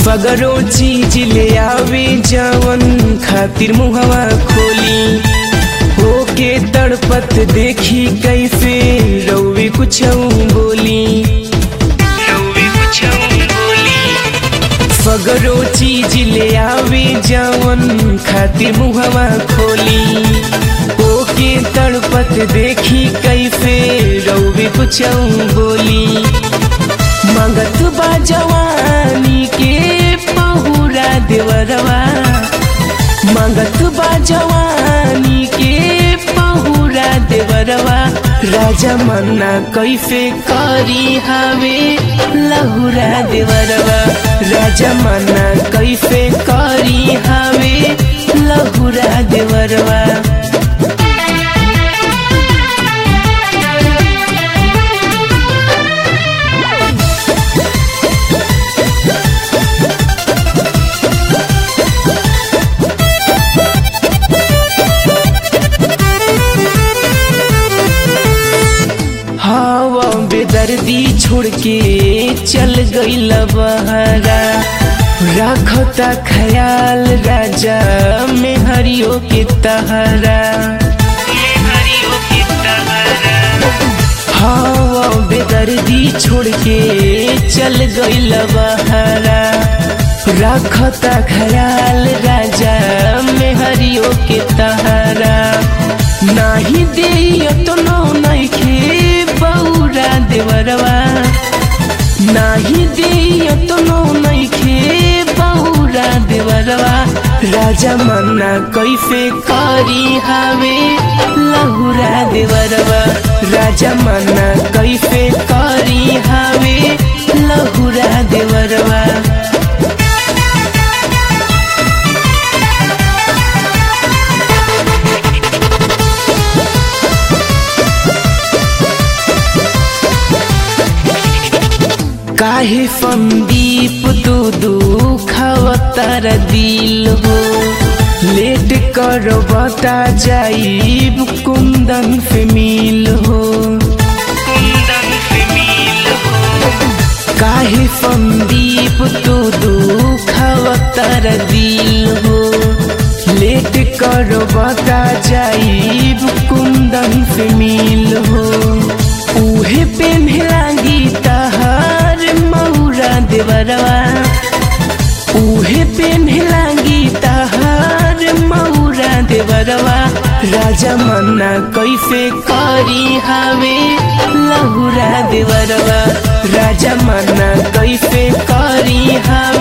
सगरो चीज ले आवे जवन खातिर मुहवा खोली होके तड़पत देखी कैसे रउवे कुछ बोली रउवे कुछ बोली सगरो चीज ले आवे जवन खातिर मुहवा खोली ओके तड़पत देखी कैसे रउवे कुछ बोली मंगत बा जवानी के पहुरा देवरवा मंगत बा जवानी के पहुरा देवरवा राजा मन्ना कैसे करी हवे लहुरा देवरवा राजा मन्ना कैसे करी हवे लहुरा देवरवा हवा बेदर्दी छोड़ के चल गईल बहरा रखता ख्याल राजा में हरियो के तहरा हवा बेदर्दी छोड़ के चल गईल बहरा रखता ख्याल राजा में हरियो के तहरा नाही दे तो नइखे बौरा देवरवा नाही दे तो नइखे बौरा देवरवा राजा मन्ना कैसे करी हवे लहुरा देवरवा राजा मन्ना कैसे करी हवे लहुरा देवरवा काहे संदीप तू दुखावतार दिल हो लेट करो बता जाइब कुंदन से मिल हो काहे संदीप तू दुखावतार दिल हो लेट करो बता जाइब कुंदन से मिल हो उहे पे लागी तहार मौरा देवरवा उहे पे लागी तहार मौरा देवरवा राजा मन्ना कैसे करी हवे लहुरा देवरवा राजा मन्ना कैसे करी हवे